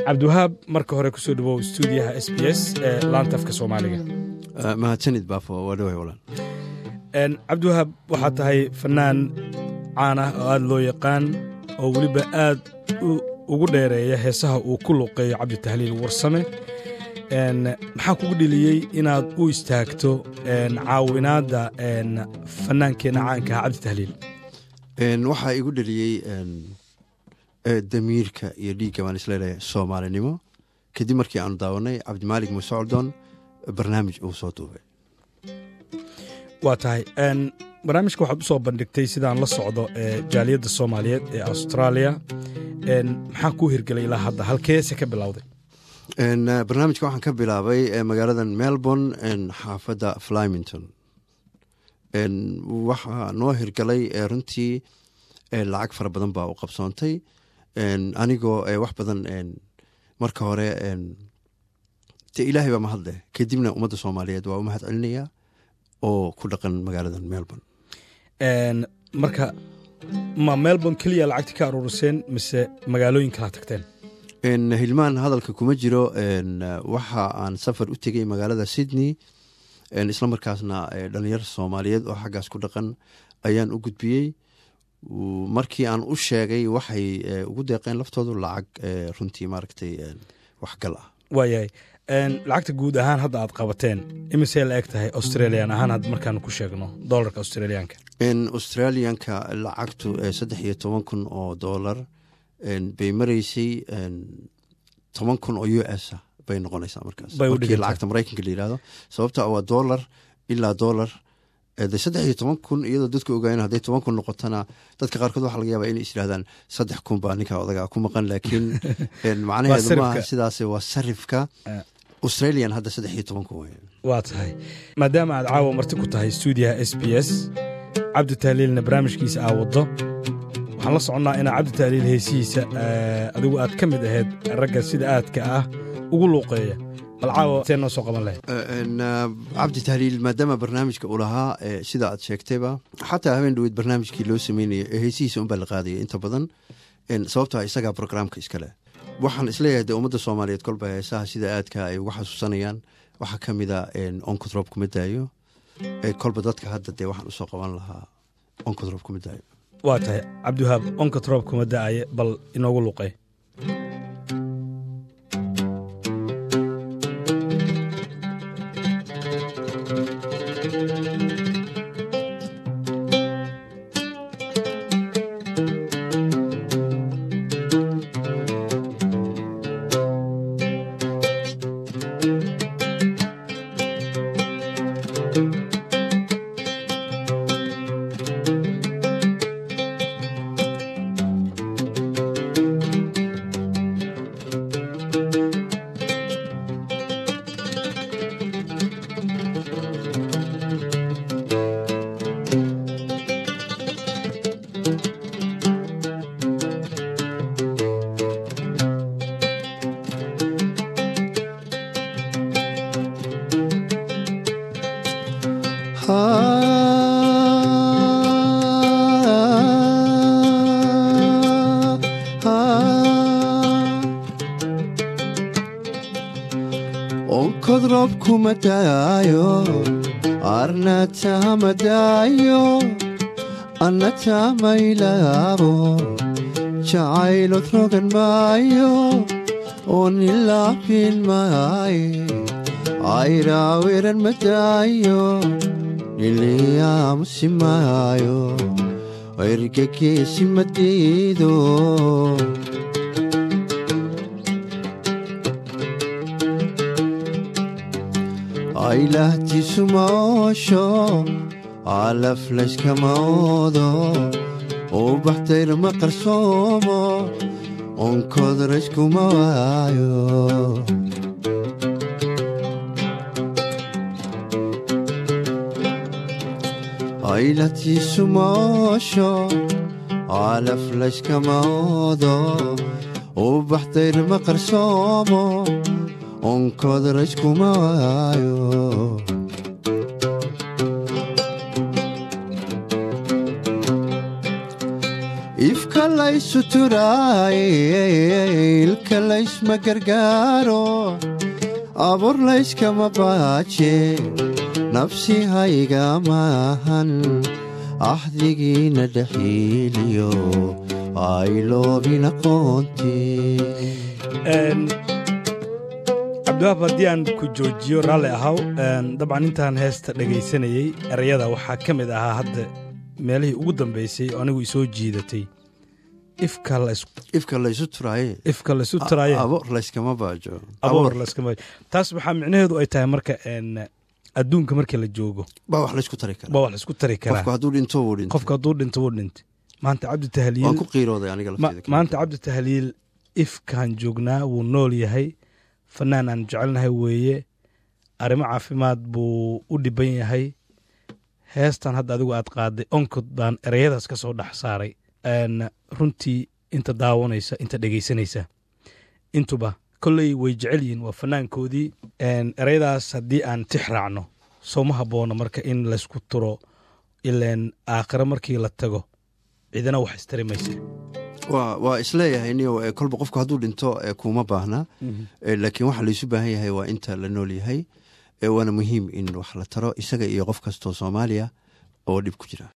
cabdiwahaab marka hore kusoo dhawow stuudiyaha s b s ee laanta afka soomaaliga mahadsanid baafo waa dhaway walaan cabdiwahaab waxaa tahay fanaan caan ah oo aad loo yaqaan oo weliba aad ugu dheereeya heesaha uu ku luqeeyo cabditahliil warsame maxaa kugu dheliyey inaad u istaagto caawinaadda fanaankeenna caanka ah cabditahliil waxaa igu dheliyey damiirka iyo dhiigga baan isleedahay soomaalinimo kadib markii aanu daawanay cabdimaalig muuse coldoon barnaamij uu soo duubay waa tahay barnaamijka waxaad u soo bandhigtay sidaan la socdo jaaliyadda soomaaliyeed ee austraaliya maxaa kuu hirgelay ilaa hadda halkeese ka bilowday barnaamijka waxaan ka bilaabay magaalada melbourne xaafadda flyminton waxaa noo hirgalay runtii lacag fara badan baa u qabsoontay anigoo wax badan marka hore de ilaahay baa mahadleh kadibna ummadda soomaaliyeed waa u mahad celinayaa oo ku dhaqan magaalada melbourne marka ma melbourne keliya lacagti ka aruuriseen mise magaalooyin kala tagteen hilmaan hadalka kuma jiro waxa aan safar u tegey magaalada sydney isla markaasna dhalinyar soomaaliyeed oo xaggaas ku dhaqan ayaan u gudbiyey markii aan u sheegay waxay ugu deeqeen laftoodu lacag runtii maaragtay waxgal ah waayahay lacagta guud ahaan hadda aad qabateen imisee la eg tahay australian ahaan had markaan ku sheegno dolarka australiyaanka australianka lacagtu saddex iyo toban kun oo dolar bay maraysay toban kun oo u s a bay noqonaysaa markaas markii lacagta maraykanka la yihahdo sababta waa dolar ilaa dolar de saddex iyo toban kun iyadoo dadku ogaayeen hadday toban kun noqotona dadka qaarkood waxa laga yaaba inay is yirahdaan saddex kun baa ninka odaga ku maqan laakiin macnaheedu maaha sidaas waa sarifka australian hadda saddex iyo toban kun wey waa tahay maadaama aad caawa marti ku tahay stuudiyaha s b s cabdi tahliilna barnaamijkiisa aa waddo waxaan la soconnaa inaa cabdi tahliil heesihiisa adigu aad ka mid ahayd ragga sida aadka ah ugu luuqeeya bal caawa see noo soo qaban lahayd cabdi tahliil maadaama barnaamijka uu lahaa sida aad sheegtayba xataa habeen dhaweyd barnaamijkii loo sameynaya ee heesihiisa unbaa la qaadaya inta badan sababtaa isagaa brograamka iskale waxaan isleeyahay de ummadda soomaaliyeed kolba heesaha sida aadka ay ugu xasuusanayaan waxaa ka mida onkotrop kuma daayo kolba dadka hadda dee waxaan usoo qaban lahaa onkotrop kuma daayo waa tahay cabdiwahaab onkotrop kuma da'aye bal inoogu luqey onkodrob kuma daayo arnatama daayo annatamaylabo jacaylod rogan maayo oonilaafin maaye ayraawiran madaayo niliyaamusi maayo ergegeesi madiido aylahtiisu maoosho alaflayskama oodo ubaxdayr ma qarsoomo onkodrayskuma waayo aylahtiisu maoosho alaflayskama oodo ubaxdayr ma qarsoomo onkodrayskuma waayo ifka laysu turaaye ilka laysma gargaaro abuur layskama baaje nafsi hayga maahan axdigiina dhaxiiliyo ayloobin aqoontii cabdiwaab haddii aan ku joojiyo raalli ahaw dabcan intaan heesta dhegaysanayey erayada waxaa ka mid ahaa hadda meelihii ugu dambaysay oo anigu isoo jiidatay ifka laysu turaaye ifka laysu turaaye aboor layskama baajo aboor layskama taas waxaa micnaheedu ay tahay marka adduunka markii la joogo baa wax laysku tari karaa baa wax laysku tari karaa qofku hadduu dhinto wuu dhintay qofka hadduu dhinto wuu dhintay maanta cabdi tahliil waan ku qiirooday aniga lafteeda maanta cabdi tahliil ifkaan joognaa wuu nool yahay fanaan aan jecelnahay weeye arrimo caafimaad buu u dhiban yahay heestan hadda adigu aad qaaday onkod baan ereyadaas ka soo dhex saaray runtii inta daawanaysa inta dhegaysanaysa intuba kolley way jecel yihiin waa fanaankoodii ereyadaas haddii aan tix raacno sooma habboona marka in laysku turo ileen aakhiro markii la tago cidina wax istari maysa waa isleeyahay niyo kolba qofku hadduu dhinto kuma baahna laakiin waxa laysu baahan yahay waa inta la nool yahay waana muhiim in wax la taro isaga iyo qof kastoo soomaaliya oo dhib ku jira